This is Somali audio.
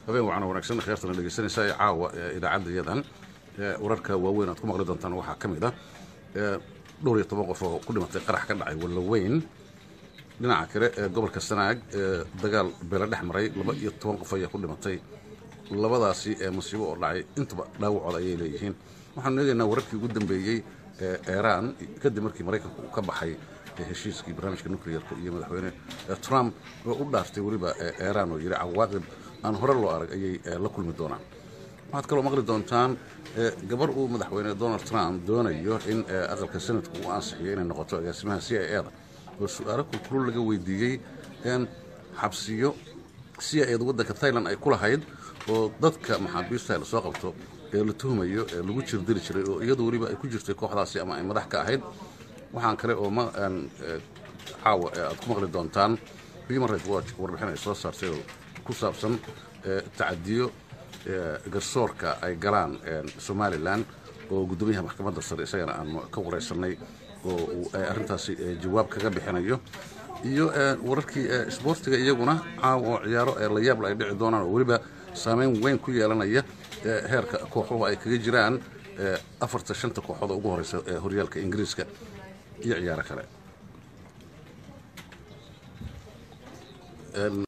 habeen wacan wanaagsan kheyrtana dhegeysanaysa ee caawa idaacadda iyadan wararka waaweyn aad ku maqli doontaan waxaa ka mid ah dhowr iyo toban qof oo ku dhimatay qarax ka dhacay wallaweyn dhinaca kale ee gobolka sanaag ee dagaal beela dhex maray laba iyo toban qof ayaa ku dhimatay labadaasi ee musiibo oo dhacay intaba dhaawacooda ayay leeyihiin waxaanu eegaynaa wararkii ugu dambeeyey ee iiraan kadib markii maraykanku uu ka baxay heshiiskii barnaamijka nuclearka iyo madaxweyne trump oo u dhaartay weliba iiraan oo yidhi cawaaqib aan hore loo arag ayay la kulmi doonaan waxaad kaloo maqli doontaan gabar uu madaxweyne donald trump doonayo in aqalka sanadku uu ansixiyo inay noqoto agaasimaha c i eda oo su-aalo kulkulul laga weydiiyey xabsiyo c i eda waddanka thailand ay ku lahayd oo dadka maxaabiista lasoo qabto ee la tuhmayo ee lagu jirdiri jiray oo iyadu weliba ay ku jirtay kooxdaasi ama ay madax ka ahayd waxaan kale oo caawa aad ku maqli doontaan human right watch warbixin ay soo saartay oo ku saabsan tacadiyo garsoorka ay galaan somalilan oo guddoomiyaha maxkamadda sare isagana aanu ka waraysanay oo arrintaasi jawaab kaga bixinayo iyo wararkii isboortiga iyaguna caawa oo ciyaaro la yaabla ay dhici doonaan oo weliba saameyn weyn ku yeelanaya heerka kooxuhu ay kaga jiraan afarta shanta kooxood ugu horeysa ee horyaalka ingiriiska iyo ciyaaro kale